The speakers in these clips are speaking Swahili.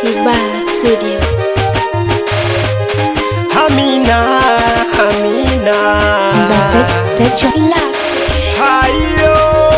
Tiba Studio. Amina, Amina. Techo Hayo.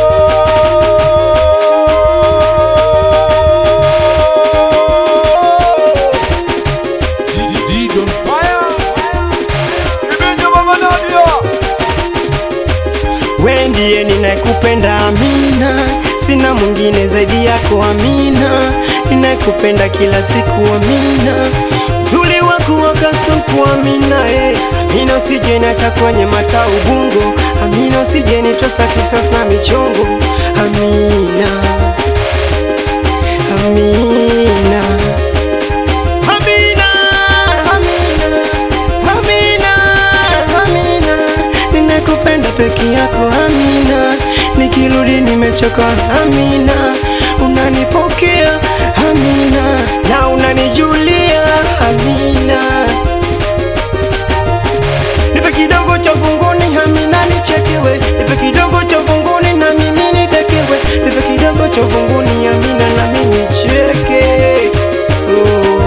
We ndiye ninayekupenda Amina, sina mwingine zaidi yako Amina, ninayekupenda kila siku Amina, uzuri wako wakasuku Amina, eh. Amina usije niacha kwenye mata ubungo, Amina usije nitosa kisasi na michongo, Amina, Amina. Amina, Amina, Amina, Amina, ninakupenda peke yako Amina, nikirudi nimechoka Amina, unanipokea Amina, na unanijulia Amina, nipe kidogo cha funguni Amina, nichekewe, nipe kidogo cha funguni na mimi nitekewe, nipe kidogo cha funguni Amina, na mimi nicheke oh.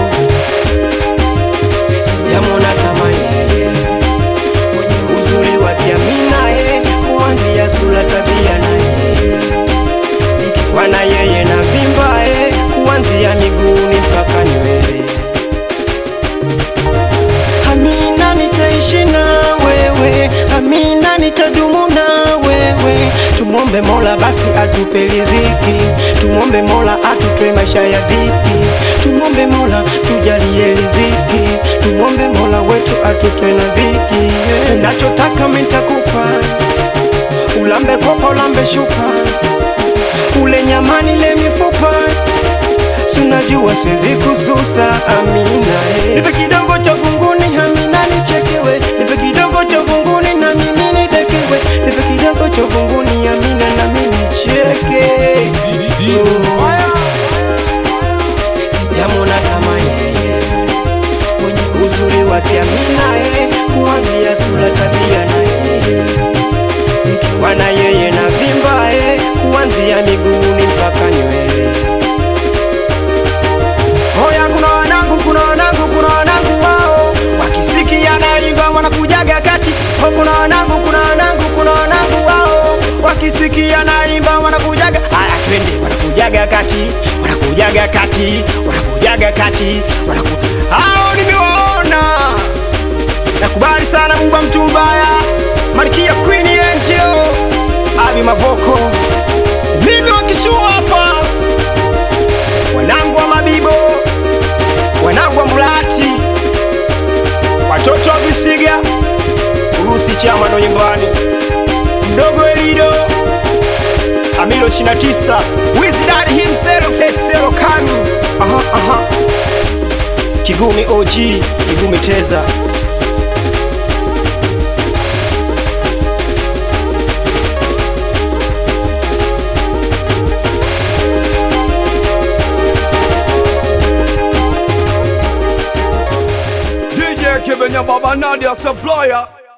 Sijamwona kama yeye mwenye uzuri wa kiamina ye, kuanzia sura, tabia na yeye, nikiwa na yeye na vimba ye, kuanzia miguuni mpaka nywele. Amina, nitaishi na wewe, Amina, nitadumu na wewe. Tumwombe Mola basi atupe riziki, tumwombe Mola atutoe maisha ya dhiki, tumwombe Mola tujalie riziki, tumwombe Mola wetu atutoe na dhiki. Unachotaka mimi nitakupa, ulambe kopa, ulambe shuka, ule nyamani, le mifupa Sinajua siwezi kususa Amina eh. Nipe kidogo cha funguni Amina nichekewe Nipe kidogo cha funguni na mimi nitekewe Nipe kidogo cha funguni Amina na mimi nicheke Oh. Sijamwona kama yeye mwenye uzuri wake Amina eh. Kuanzia sura, tabia na yeye nikiwa na yeye na vimba eh. Kuanzia miguuni mpaka nywele Hoya, kuna wanangu, kuna wanangu, kuna wanangu wao wakisikia naimba wanakujaga kati. Ho, kuna wanangu, kuna wanangu, kuna wanangu wao wakisikia naimba wanakujaga. Haya, twende, wanakujaga kati, wanakujaga kati, wanakujaga kati, wanaku hao nimewaona. Nakubali sana Buba mtu mbaya, Malkia Queen Angel, Abi Mavoko, mimi wakishua hapa wanangu wa Mabibo, wanangu wa Mlati, watoto wa Visiga, Urusi chama ndo nyumbani, mdogo Elido, Amilo 29, Wizard himself, Esero Kanu, aha, aha. Kigumi OG, Kigumi Teza. DJ Kibenya Baba Nadia Supplier